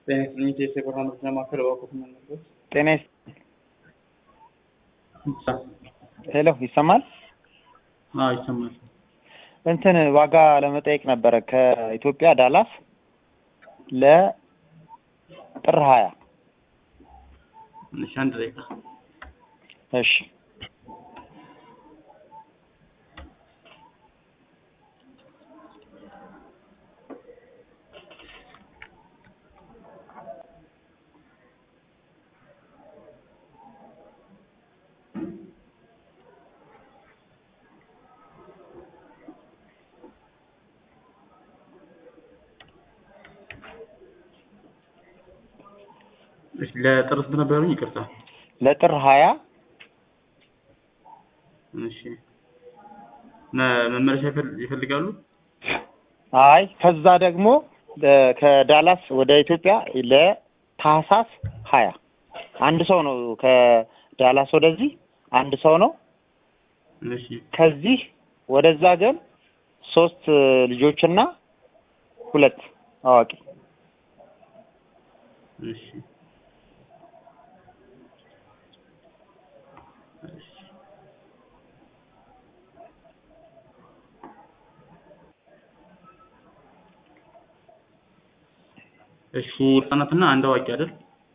ጤና ይስጥልኝ የኢትዮ ብርሃን መረጃ ማዕከል እባክዎት መለስ ጤና ይስ ሄሎ ይሰማል? አዎ ይሰማል። እንትን ዋጋ ለመጠየቅ ነበረ ከኢትዮጵያ ዳላስ ለጥር ሀያ እሺ አንድ ደቂቃ እሺ እሺ ለጥር ስንት ነበር ያሉኝ? ይቅርታ ለጥር ሀያ እሺ መ- መመለሻ ይፈል- ይፈልጋሉ? አይ ከዛ ደግሞ ለ- ከዳላስ ወደ ኢትዮጵያ ለታህሳስ ሀያ አንድ ሰው ነው ከዳላስ ወደዚህ አንድ ሰው ነው እሺ ከዚህ ወደዛ ግን ሶስት ልጆችና ሁለት አዋቂ እሺ እሺ እሺ ህጻናትና አንድ አዋቂ አይደል?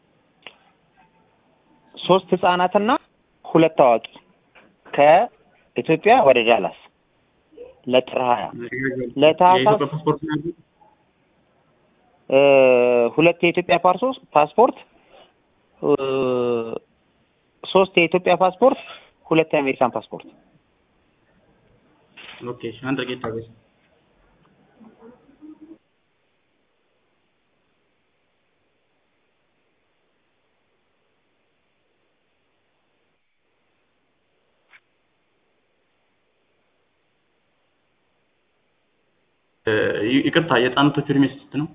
ሶስት ህጻናትና ሁለት አዋቂ ከኢትዮጵያ ወደ ዳላስ ለጥር ሀያ ለታህሳስ- የኢትዮጵያ ፓስፖርት ነው ያሉት? እ ሁለት የኢትዮጵያ ፓርሶስ ፓስፖርት እ ሶስት የኢትዮጵያ ፓስፖርት ሁለት የአሜሪካን ፓስፖርት ኦኬ እሺ አንድ ደቂቃ ታገስ። እ ይ- ይቅርታ የህጻናቶቹ እድሜ ስንት ነው?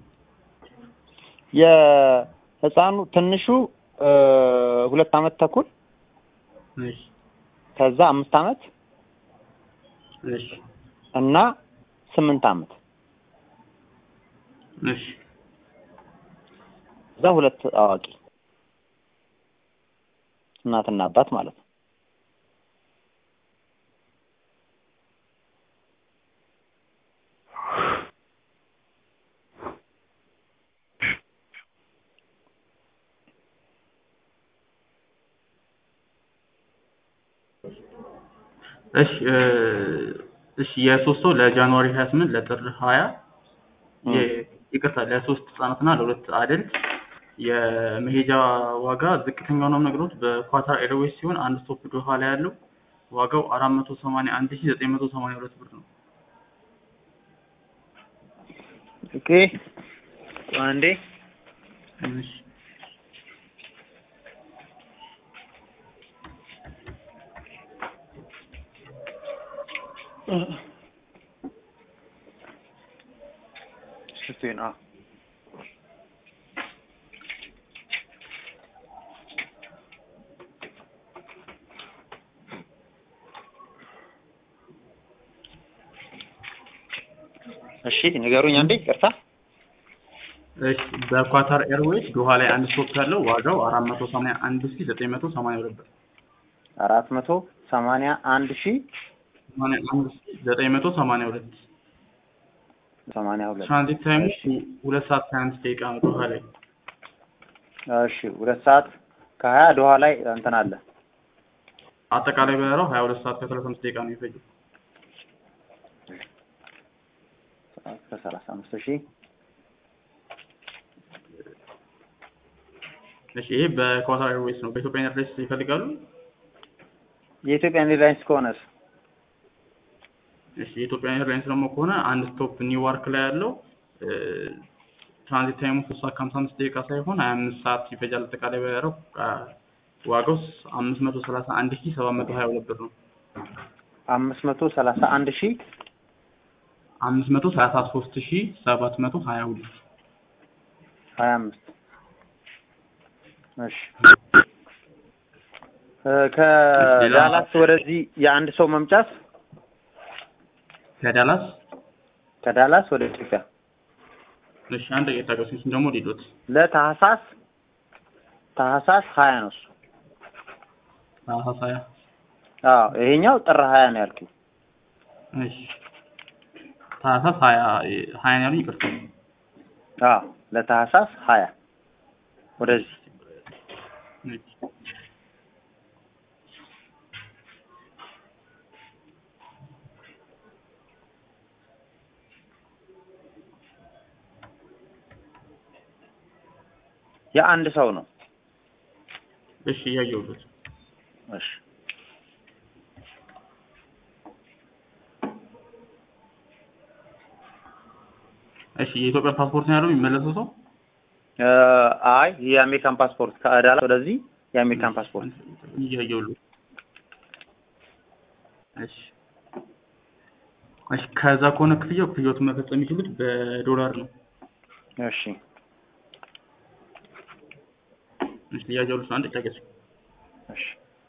የህፃኑ ትንሹ እ ሁለት አመት ተኩል እሺ ከዛ አምስት አመት እሺ እና ስምንት አመት እሺ እዛ ሁለት አዋቂ እናትና አባት ማለት ነው። እሺ እ እሺ የሶስት ሰው ለጃንዋሪ 28 ለጥር 20 የ- ይቅርታ ለሶስት ህጻናትና ለሁለት አደልት የመሄጃ ዋጋ ዝቅተኛው ነው ነግሮት በኳታር ኤርዌይስ ሲሆን አንድ ስቶፕ ዶሃ ላይ ያለው ዋጋው 481982 ብር ነው። ኦኬ አንዴ እሺ ሽቱን አ እሺ ንገሩኝ አንዴ ይቅርታ እሺ በኳታር ኤርዌይስ ዶሃ ላይ አንድ ስቶፕ ያለው ዋጋው 481982 ብር አራት መቶ ሰማንያ አንድ ሺ 982 ሰማንያ ሁለት ትራንዚት ታይሙ ሁለት ሰዓት ከአንድ ደቂቃ ነው ዶሃ ላይ እሺ ሁለት ሰዓት ከሀያ ዶሃ ላይ እንትን አለ አጠቃላይ በረራው 22 ሰዓት ከ35 ደቂቃ ነው የፈጀው። ከሰላሳ አምስት ሺ እሺ ይሄ በኳታር ኤርዌይስ ነው። በኢትዮጵያ ኤርላይንስ ይፈልጋሉ? የኢትዮጵያ ኤርላይንስ ከሆነስ እሺ የኢትዮጵያ ኤርላይንስ ደግሞ ከሆነ አንድ ስቶፕ ኒውዮርክ ላይ ያለው እ ትራንዚት ታይሙ ሶስት ሰዓት ከሀምሳ አምስት ደቂቃ ሳይሆን ሀያ አምስት ሰዓት ይፈጃል። አጠቃላይ በረራው አ፣ ዋጋው አምስት መቶ ሰላሳ አንድ ሺህ ሰባት መቶ ሀያ ሁለት ብር ነው። አምስት መቶ ሰላሳ አንድ ሺ አምስት መቶ ሰላሳ ሶስት ሺህ ሰባት መቶ ሀያ ሁለት ሀያ አምስት እሺ እ ከዳላስ ወደዚህ የአንድ ሰው መምጫት ከዳላስ ከዳላስ ወደ ኢትዮጵያ እሺ አንድ ደቂቃ ታገሱኝ እሱን ደግሞ ሊሉት ለታህሳስ ታህሳስ ሀያ ነው እሱ። ታህሳስ ሀያ አዎ ይሄኛው ጥር ሀያ ነው ያልኩት። እሺ ታህሳስ ሀያ ሀያ ነው ያሉኝ ይቅርታ አዎ ለታህሳስ ሀያ ወደዚህ እሺ የአንድ ሰው ነው። እሺ እያየሁት እሺ እሺ የኢትዮጵያ ፓስፖርት ነው ያለው የሚመለሰው ሰው እ አይ የአሜሪካን ፓስፖርት ከዳላስ ወደዚህ የአሜሪካን ፓስፖርት እያየሁት እሺ እሺ ከዛ ከሆነ ክፍያው ክፍያዎትን መፈጸም የሚችሉት በዶላር ነው እሺ እሺ እያየሁት ነው አንድ ታገሱ እሺ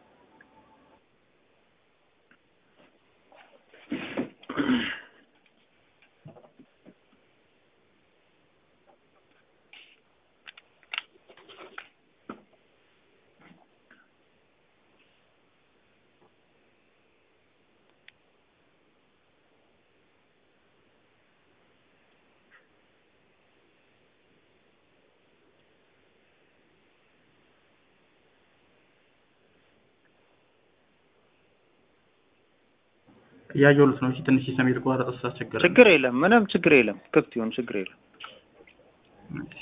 እያየሁት ነው እሺ ትንሽ ሲስተም የተቋረጠ ስላስቸገረ ችግር የለም ምንም ችግር የለም ክፍት ይሁን ችግር የለም እሺ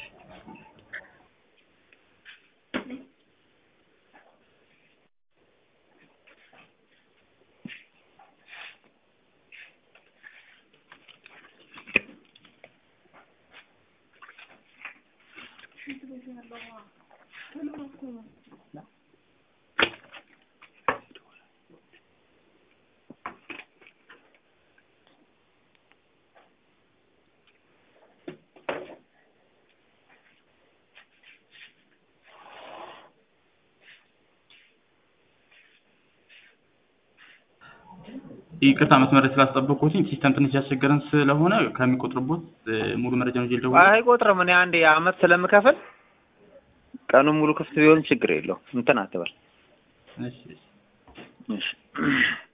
ይቅርታ መስመር ስላስጠበቅኩት ሲስተም ትንሽ ያስቸገረን ስለሆነ ከሚቆጥርቦት ሙሉ መረጃውን ይዤ ልደውል አይቆጥርም እኔ አንድ የአመት ስለምከፍል ቀኑን ሙሉ ክፍት ቢሆን ችግር የለው እንትን አትበል እሺ እሺ እሺ